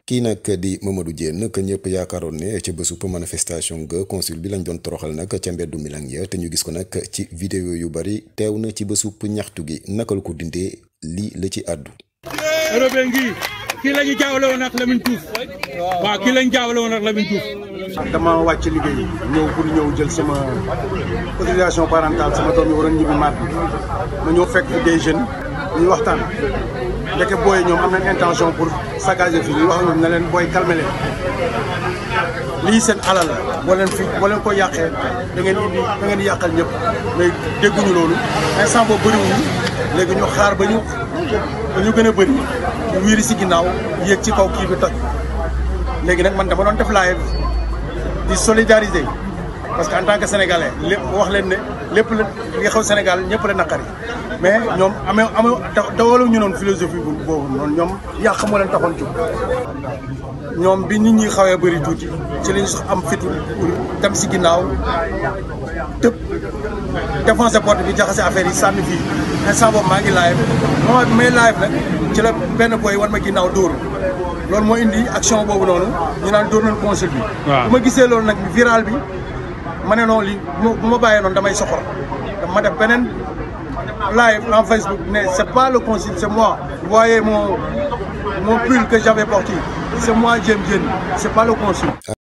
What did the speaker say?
kii nag di Mamadou Diène que ñëpp yaakaaroon ne ca bésu manifestation ga consul bi lañ doon toroxal nag ca mbeddu Milan ya te ñu gis ko nag ci vidéo yu bari teew na ci bésu ñaxtu gi naka la ko dindee lii la ci àddu. Robé ngi kii la ñu jaawale woon ak Lamine Diouf waaw kii la ñu jaawale woon ak Lamine Diouf. dama wàcc liggéey ñëw pour ñëw jël sama autorisation parentale sama doom yi waroon ñibbi maat bi ma ñëw fekk fi des jeunes ñuy waxtaan ndeke booy ñoom am nañ intention pour saccager fii ñuy wax ñoom ne leen booy calmer leen lii seen alal la boo leen fi boo leen ko yàqee da ngeen indi da ngeen yàqal ñëpp mais dégguñu loolu instant boobu bëriwuñu léegi ñu xaar ba ñu ba ñu gën a bëri ñu wiiri si ginnaaw yéeg ci kaw kii bi toj léegi nag man dama doon def live di solidariser parce que en tant que sénégalais lépp wax leen ne lépp la li xew Sénégal ñëpp la naqari mais ñoom amee amee dawalu ñu noonu philosophie boobu noonu ñoom yàq moo leen taxoon jóg ñoom bi nit ñi xawee bëri tuuti ci lañu sax am fitu dem si ginnaaw tëb défoncé porte bi jaxase affaire yi sànni fii instant boobu maa ngi live moment bi may live nag ci la benn boy wan ma ginnaaw dóor loolu moo indi action boobu noonu ñu naan dóor nañ consul bi bu ma gisee loolu nag viral bi ma ne noonu li bu ma bàyyee noonu damay soxor ma def beneen live en Facebook ne c'est pas le consul c'est moi vous voyez mon mon pull que j'avais porté c'est moi Diène Diène c'est pas le consul